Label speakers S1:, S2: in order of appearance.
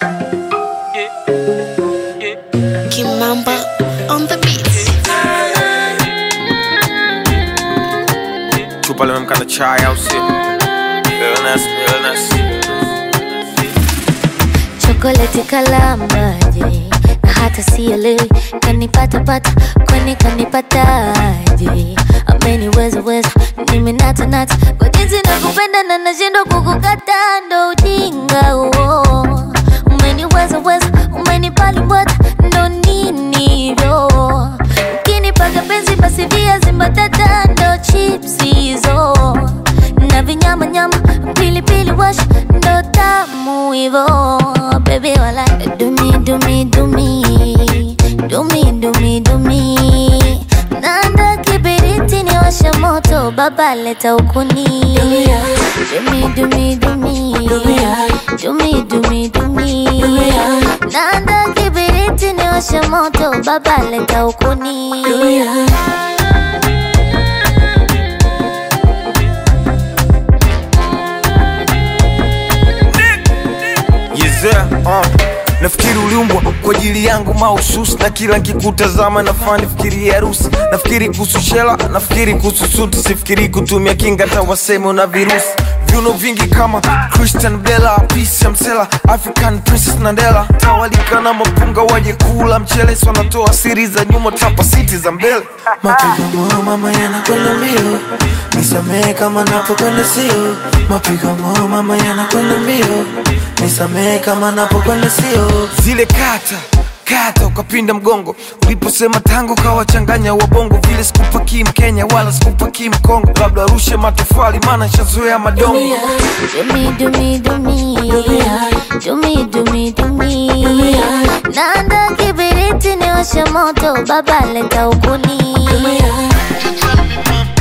S1: Kimamba on the beat.
S2: chupa limemkana chai au sio? Realness, realness.
S3: chokoleti kalambaje na hata sielewi kanipatapata kwani kanipataje ameniweza weza nimenatanata kwa jinsi nakupenda na nashindwa kukukata ndo ujinga huo umeniweza weza umenipalimbwata ndo nini hivyo ukinipaga penzi basi viazi mbatata ndo chips hizo na vinyama nyama pilipili wash ndo tamu hivo bebe wala dumi dumi dumi dumi dumi dumi nanda kibiriti ni washa moto baba leta ukuni dumi dumi dumi dumi dumi dumi nanda kibiriti ni washa moto baba leta ukuni
S2: Yezea, uh. Nafikiri uliumbwa kwa ajili yangu mahususi, na kila nkikutazama nafaa nifikiri harusi. Nafikiri kuhusu shela, nafikiri kuhusu suti, sifikiri kutumia kinga hata waseme una virusi. Viuno vingi kama Christian Bella, Peace ya Msela, African Princess Nandela, tawalika na mapunga waje kula mchele, si wanatoa siri za nyuma, tapa siti za mbele.
S4: Mapigo moyo mama yanakwenda mbio, nisamehe kama napokwenda sio. Mapigo moyo mama yanakwenda mbio, nisamehe kama napokwenda sio.
S2: zile kata kata ukapinda mgongo uliposema tango kawachanganya wabongo vile sikupakii mkenya wala sikupakii mkongo labda rushe matofali maana shazoea madongo
S3: Dumi dumi dumi dumi dumi dumi nanda kibiriti ni washe moto baba leta ukuni